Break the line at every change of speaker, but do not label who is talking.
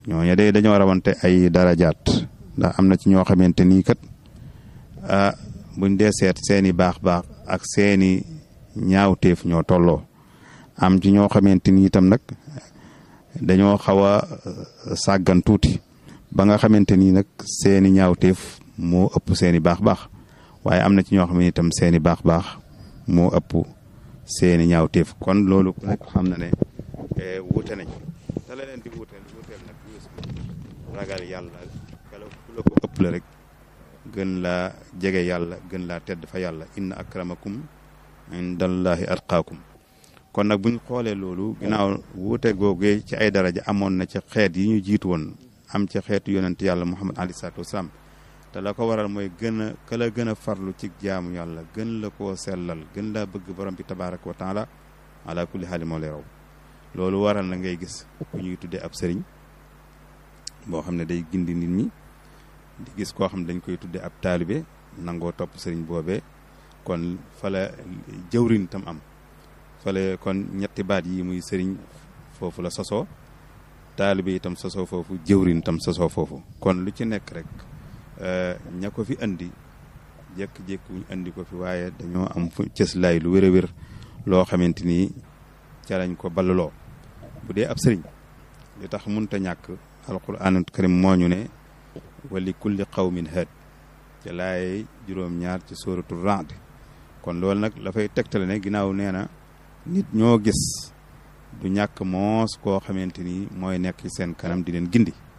ñooñu de dañoo rawante ay darajaat ndax am na ci ñoo xamante nii kat ah buñ dee seet seeni baax baax ak seeni ñaawteef ñoo tolloo am ci ñoo xamante ni itam nag dañoo xaw a sàggan tuuti ba nga xamante ni nag seeni ñaawteef moo ëpp seeni baax baax waaye am na ci ñoo xam ne itam seeni baax baax moo ëpp seeni ñaawteef kon loolu nag xam na ne wuute nañ te la leen di wuuteel wuuteel nag ragal yàlla kala ku la ko ëpp la rek gën laa jege yàlla gën laa tedd fa yàlla inna akramakum indallahi atqaakum kon nag buñ xoolee loolu ginnaaw wuute googee ci ay daraja amoon na ci xeet yi ñu jiitu woon am ci xeetu yonent yàlla muhammad alayhi salaatu wasalaam te la ko waral mooy gën a ka la gën a farlu ci jaamu yàlla gën la koo sellal gën laa bëgg borom bi tabaraka wa taala ala kulli xaali moo lay raw loolu waral na ngay gis ku ñuy tuddee ab sëriñ boo xam ne day gindi nit ñi di gis koo xam ne dañ koy tuddee ab taalibe nangoo topp sëriñ boobee kon fala jëwrin tam am fale kon ñetti baat yi muy sëriñ foofu la sosoo taalibe itam sosoo foofu jëwrin tam sosoo foofu kon lu ci nekk rek ña ko fi andi jékki-jékki wuñ andi ko fi waaye dañoo am fu cëslaay lu wér a wér loo xamante ni ca lañ ko balluloo bu dee ab sëriñ li tax munta ñàkk alquranul karim moo ñu ne wali kulli qawmin haad ca laay juróom-ñaar ci sóoratu Ra'd kon loolu nag la fay tegtale ne ginnaaw nee na nit ñoo gis du ñàkk moos koo xamante ni mooy nekk ci seen kanam di leen gindi